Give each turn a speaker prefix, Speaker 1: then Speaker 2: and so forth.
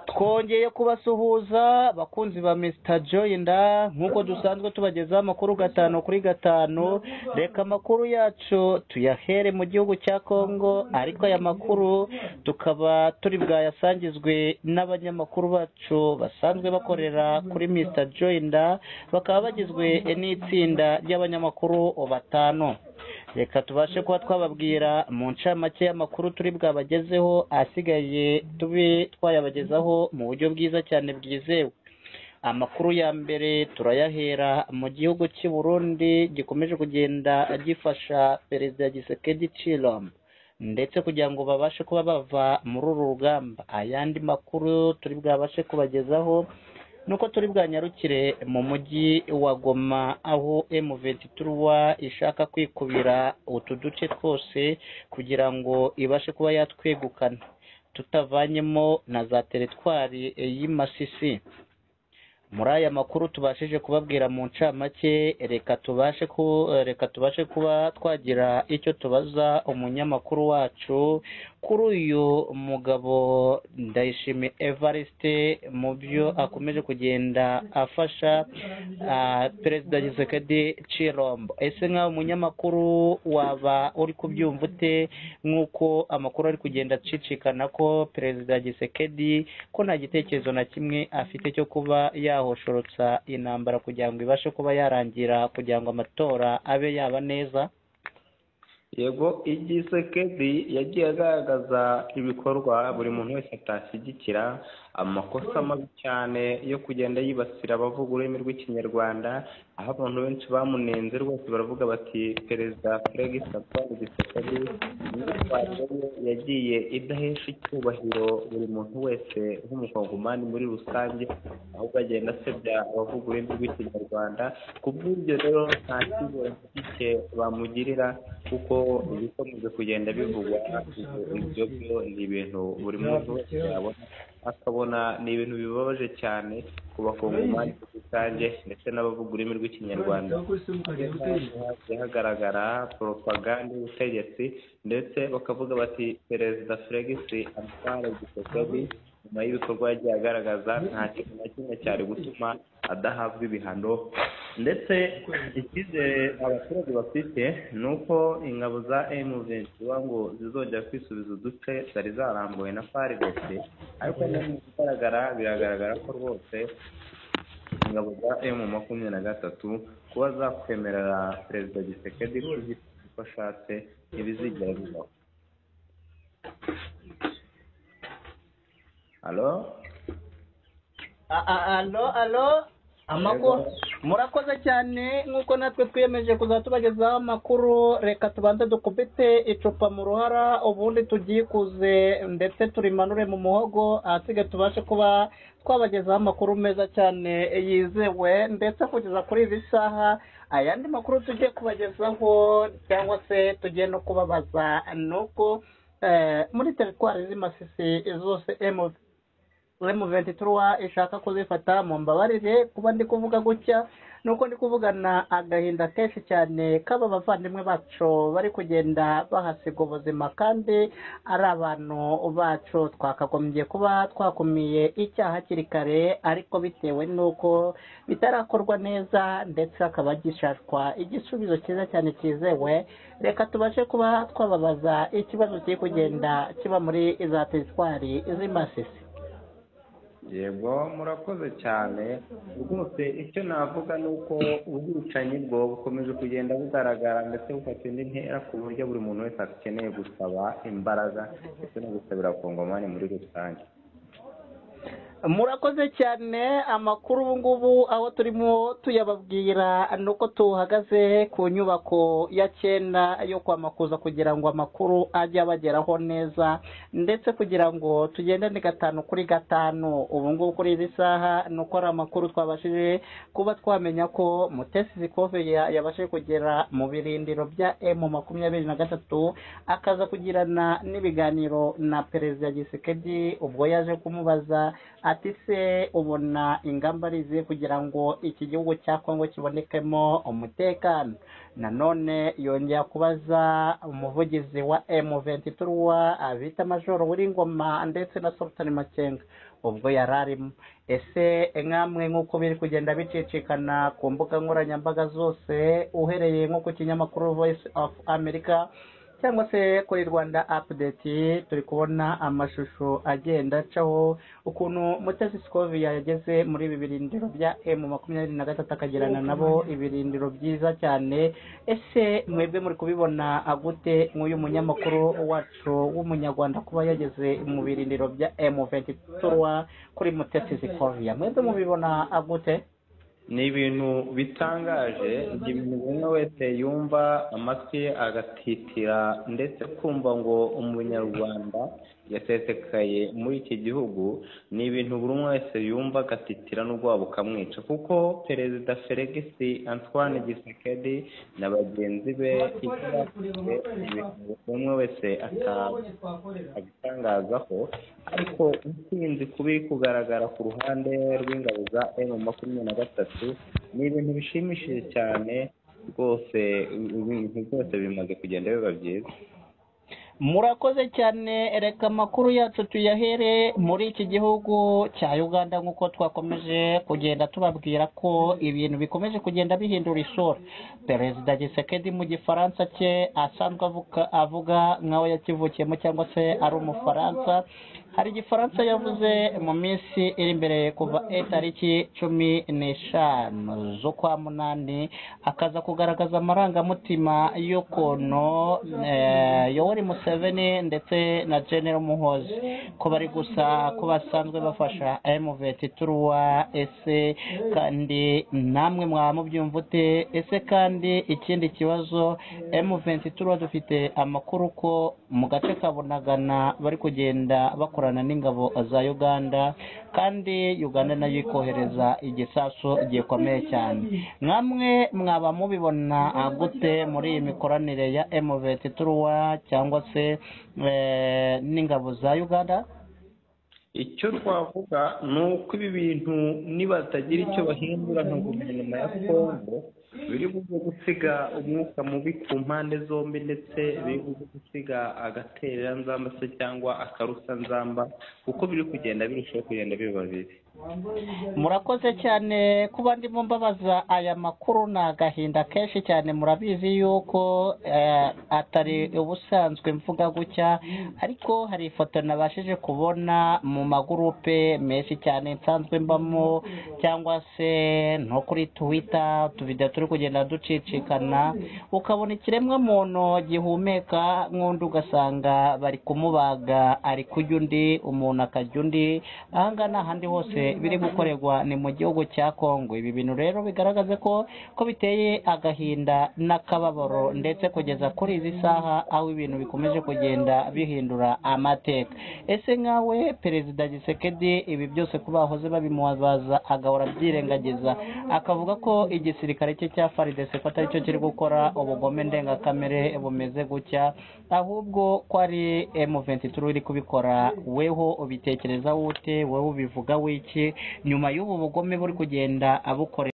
Speaker 1: twongeye kubasuhuza bakunzi ba Mr Joyinda nk'uko dusanzwe tubagezaho amakuru gatanu kuri gatanu reka amakuru yacu tuyahere mu gihugu cya Kongo ariko aya makuru tukaba turi bwayasangizwe n'abanyamakuru bacu basanzwe bakorera kuri Mr Joyinda bakaba bagizwe n'itsinda ry'abanyamakuru batanu reka tubashe kuba twababwira mu ncamake y'amakuru turi bwabagezeho asigaye tube twayabagezaho mu buryo bwiza cyane bwizewe amakuru ya mbere turayahera mu gihugu cy'i Burundi gikomeje kugenda gifasha perezida Gisekedi Chilombo ndetse kugira ngo babashe kuba bava muri uru rugamba ayandi makuru turi bwabashe kubagezaho nuko turi bwanyarukire mu mujyi wa goma aho M23 ishaka kwikubira utu duce twose kugira ngo ibashe kuba yatwegukana tutavanyemo na za teritwari y'Imasisi muri aya makuru tubashije kubabwira mu ncamake reka tubashe ku reka tubashe kuba twagira icyo tubaza umunyamakuru wacu kuri uyu mugabo ndayishimiye Evariste mu byo akomeje kugenda afasha perezida Gisekedi Chirombo ese nkawe umunyamakuru waba uri kubyumva ute nk'uko amakuru ari kugenda acicikana ko perezida Gisekedi ko nta gitekerezo na kimwe afite cyo kuba yaho hoshorotsa intambara kugira ngo ibashe kuba yarangira kugira ngo amatora abe yaba neza
Speaker 2: yego igisekedi yagiye agaragaza ibikorwa buri muntu wese atashyigikira amakosa mabi cyane yo kugenda yibasira abavuga ururimi rw'ikinyarwanda aho abantu benshi bamunenze rwose baravuga bati perezida furegi satwari gisekedi imyitwarire yagiye idahesha icyubahiro buri muntu wese w'umukongomani muri rusange ahubwo agenda asebya abavuga ururimi rw'ikinyarwanda ku bw'ibyo rero nta kibuye bamugirira kuko ibikomeje kugenda bivugwa ibyo byo ni ibintu buri muntu wese yabona akabona ni ibintu bibabaje cyane ku bakongomani rusange ndetse n'abavuga ururimi rw'ikinyarwanda hagaragara poropaganda y'ubutegetsi ndetse bakavuga bati perezida fregisi amutwara gisekedi nyuma y'ibikorwa yagiye agaragaza nta kintu na kimwe cyari gutuma adahabwa ibihano ndetse icyizere abaturage bafite ni uko ingabo za emuventi ngo zizongera kwisubiza uduce zari zarambuwe na faridesi ariko mu bigaragara biragaragara ko rwose ingabo za emu makumyabiri na gatatu kuba zakwemerera perezida gisekedi uko ashatse ntibizigera bibaho halo
Speaker 1: alo alo amakuru murakoze cyane nk'uko natwe twiyemeje kuzajya tubagezaho amakuru reka tubanze dukubite icupa mu ruhara ubundi tugikuze ndetse turimanure mu muhogo ahasigaye tubashe kuba twabagezaho amakuru meza cyane yizewe ndetse kugeza kuri izi saha ayandi makuru tugiye kubagezaho cyangwa se tugiye no kubabaza ni uko muri teritwari z'imasisi zose emuvi mu ventura ishaka kuzifata mu mbabarire kuba ndi kuvuga gutya nuko ndi kuvugana agahinda kenshi cyane kaba abavandimwe bacu bari kugenda bahasiga ubuzima kandi ari abantu bacu twakagombye kuba twakumiye icyaha hakiri kare ariko bitewe n'uko bitarakorwa neza ndetse hakaba gishashwa igisubizo cyiza cyane cyizewe reka tubashe kuba twababaza ikibazo kiri kugenda kiba muri za teritwari z'imasisi
Speaker 2: yego murakoze cyane rwose icyo navuga ni uko ubwicanyi bwo bukomeje kugenda bugaragara ndetse bufata indi ntera ku buryo buri muntu wese akeneye gusaba imbaraga ndetse no gusabira kongomani muri rusange
Speaker 1: murakoze cyane amakuru ubu ngubu aho turimo tuyababwira ni uko tuhagaze ku nyubako ya cyenda yo kwa makuza kugira ngo amakuru ajye abageraho neza ndetse kugira ngo tugendane gatanu kuri gatanu ubu ngubu kuri izi saha ni uko ari amakuru twabashije kuba twamenya ko mutesi zikove yabashije kugera mu birindiro bya emu makumyabiri na gatatu akaza kugirana n'ibiganiro na perezida gisekedi ubwo yaje kumubaza ati se ubona ingamba ari izihe kugira ngo iki gihugu cya kongo kibonekemo umutekano nanone yongera kubaza umuvugizi wa emu ventirwa bita majoro w'ingoma ndetse na sofutani makenga ubwo yari arimo ese nk'amwe nk'uko biri kugenda bicicikana ku mbuga nkoranyambaga zose uhereye nko ku kinyamakuru voice of america cyangwa se kuri rwanda apudeti turi kubona amashusho agenda acaho ukuntu mutesi sikoviya yageze muri ibi birindiro bya emu makumyabiri na gatatu akagirana nabo ibirindiro byiza cyane ese mwebwe muri kubibona agute nk'uyu munyamakuru wacu w'umunyarwanda kuba yageze mu birindiro bya emu ventura kuri mutesi sikoviya mwebwe mubibona agute
Speaker 2: ni ibintu bitangaje igihe umuntu umwe wese yumva amatwi ye agatitira ndetse kumva ngo umunyarwanda yasesekaye muri iki gihugu ni ibintu buri umwe wese yumva agatitira n'ubwoba bukamwica kuko perezida feregisi antoine gisekedi na bagenzi be umwe wese abitangazaho ariko intsinzi kuba iri kugaragara ku ruhande rw'ingabo za emu makumyabiri na gatatu ni ibintu bishimishije cyane rwose ibintu byose bimaze kugenda biba byiza
Speaker 1: murakoze cyane reka amakuru yacu tuyahere muri iki gihugu cya uganda nk'uko twakomeje kugenda tubabwira ko ibintu bikomeje kugenda bihindura isura perezida gisekedi mu gifaransa cye asanzwe avuga nk'aho yakivukiyemo cyangwa se ari umufaransa hari igifaransa yavuze mu minsi iri imbere kuva tariki cumi n'eshanu z'ukwa munani akaza kugaragaza amarangamutima y'ukuntu yoweri museveni ndetse na genero muhozi ko bari gusa ko basanzwe bafasha emuveti turuwa ese kandi namwe mwaba mubyumva ute ese kandi ikindi kibazo emuveti turuwa dufite amakuru ko mu gace ka bunagana bari kugenda bakora n'ingabo za uganda kandi uganda nayo ikohereza igisasu gikomeye cyane nk'amwe mwaba mubibona gute muri iyi mikoranire ya emuveti turuwa cyangwa se n'ingabo za uganda
Speaker 2: icyo twavuga ni uko ibi bintu nibatagira icyo bahindura nka guverinoma ya kongo biri buze gusiga umwuka mubi ku mpande zombi ndetse biri buze gusiga agatereranzamba se cyangwa akarusanzamba kuko biri kugenda birushaho kugenda biba bibi
Speaker 1: murakoze cyane kuba ndimo mbabaza aya makuru ni agahinda kenshi cyane murabizi yuko atari ubusanzwe mvuga gutya ariko hari ifoto nabashije kubona mu magurupe menshi cyane nsanzwe mbamo cyangwa se no kuri twita utuvido turi kugenda ducicikana ukabona ikiremwa muntu gihumeka nk'undi ugasanga bari kumubaga ari kurya undi umuntu akarya undi ahangaha ni ahandi hose biri gukorerwa ni mu gihugu cya kongo ibi bintu rero bigaragaza ko ko biteye agahinda n'akababaro ndetse kugeza kuri izi saha aho ibintu bikomeje kugenda bihindura amateka ese nkawe perezida gisekedi ibi byose kuba bahoze babimubaza agahora abyirengagiza akavuga ko igisirikare cye cya faridese ko atari cyo kiri gukora ubugome ndengakamere bumeze gutya ahubwo ko ari emuventi turi iri kubikora weho ubitekereza wute wowe ubivuga wiki nyuma y'ubu bugome buri kugenda abukorera